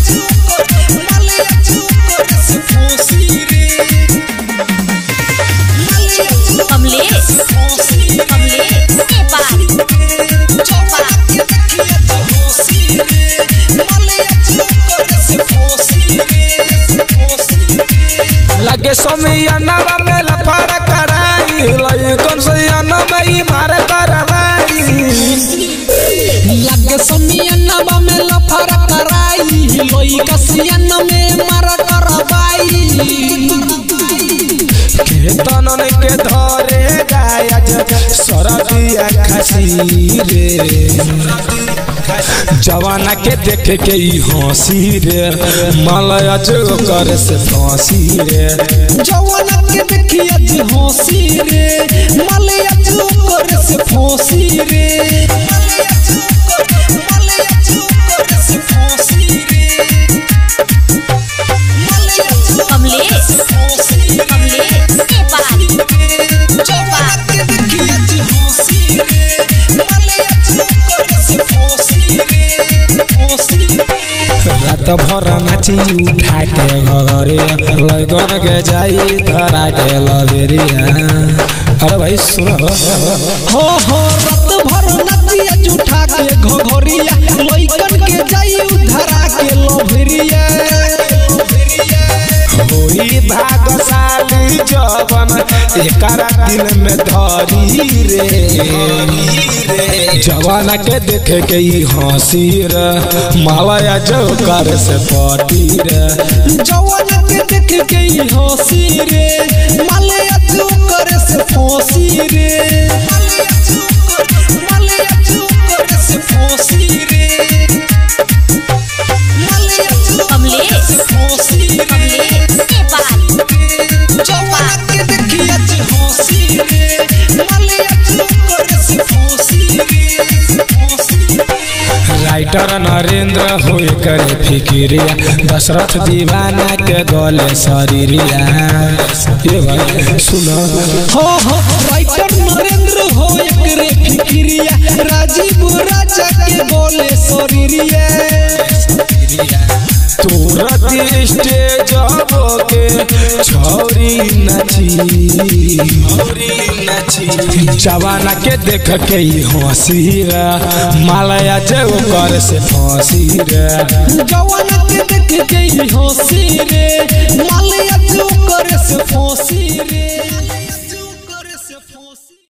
कमलेश कमलेश नेपाल लगे समियाना में लफड़ कराई लइकन सैयाना में ही मार करवाई लगे समियनवा में लफर कराई लइका सियन में मर करवाई खेतन के धरे गायज सरदिया खसी रे जवाना के देख के ही हंसी रे मलया जो कर से फांसी रे जवाना के देखिए जी हंसी रे मलया जो करे से फांसी रे कमलेश कमलेश नेपाल जवाना के देखिए जी हंसी रे मलया जो करे से फांसी रे फांसी रात भर नाची उठा के घरे लगन के जाई धरा के लबेरिया अरे भाई सुन हो हो रात भर नदिया जुठा के घघरिया लइकन के जाई उधरा के लोभरिया होई भागशाली जवन एकरा दिल में धरी रे जवाना के देखे के ही हंसी रे मालया जो कर से पटी रे जवान के देख के ही हंसी रे मालया जो करे से फांसी रे मालया जो करे से फांसी रे मालया जो कमलेश फांसी रे कमलेश नेपाल जवान के देखिए जी हंसी रे मालया जो करे से फांसी रे फांसी राइटर नरेंद्र होए करे फिकिरिया दशरथ दीवाना के गले शरीरिया ये भाई सुनो हो हो राइटर नरेंद्र हो एकरे फिक्रिया राजीव राजा के बोले शरीरिया तुरंत स्टेज के छौरी नची जवाना के देख के ही हंसी रे मालया जो कर से फांसी रे जवान के देख के ही हंसी रे मालया जो करे से फांसी रे